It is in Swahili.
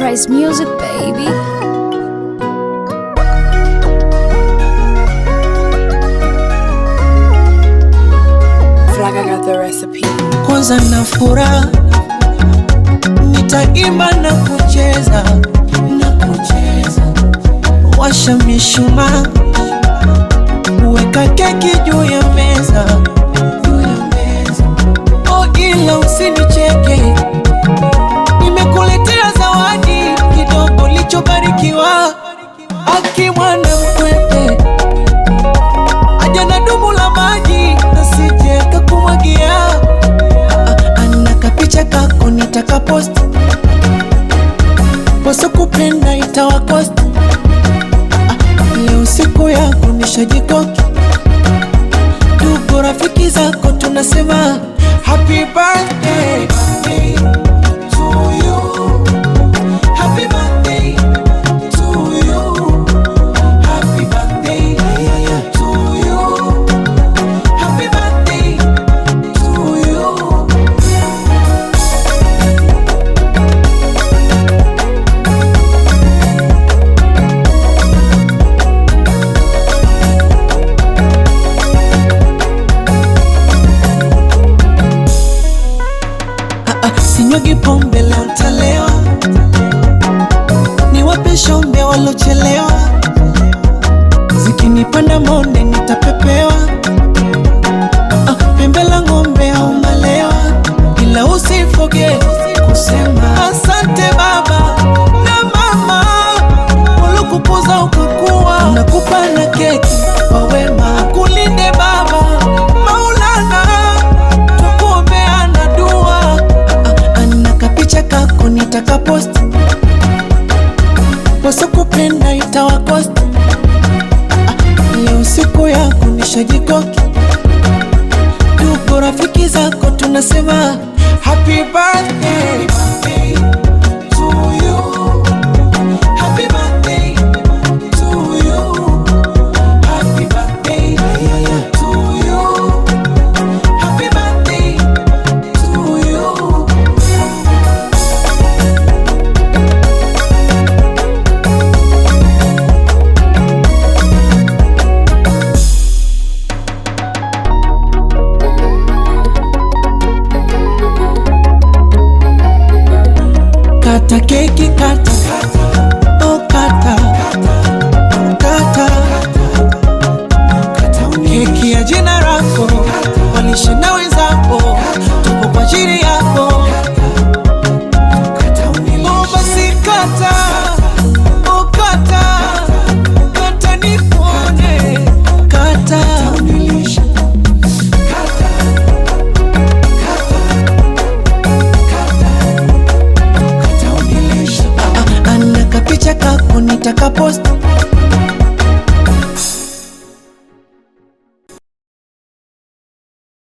Price Music, baby. feel like I got the recipe. kwanza na furaha, nitaimba na kucheza na kucheza, washa mishumaa, weka keki juu ya meza juu ya meza. Oh, ila usinicheke, nimekuletea zawadi kidogo lichobarikiwa, akimwana mkwete aja na dumu la maji nasije kakumwagia ana kapicha kako nitakapost poso kupenda itawakost leo siku yako nishajikoki tuko rafiki zako tunasema happy birthday to you. Happy birthday to you. Happy birthday to you. Happy birthday to you. Ah, ah, Sinyugi pombe leo ntalewa, niwape shombe walochelewa, zikinipanda monde nitapepewa. Ah, ah, Pembe la ng'ombe au malewa, ila usifoge kusema asante baba na mama waliokukuza ukakuwa, nakupa na keki kwa wema, kulinde baba Maulana tukuombeana dua Ah, ah, ana kapicha kako nitakapost wasokupenda itawakost Ah, leo siku yako nishajikoki tuko rafiki zako tunasema happy birthday to you. Happy birthday to you. Happy birthday to you. Happy birthday to you. Kata keki kata Oh kata Kata Keki ya jina lako Walishe na wenzako Tupo kwa ajili yako Oh basi kata Oh kata Kata nipone Kata Ah, ah, ana kapicha kako nitakapost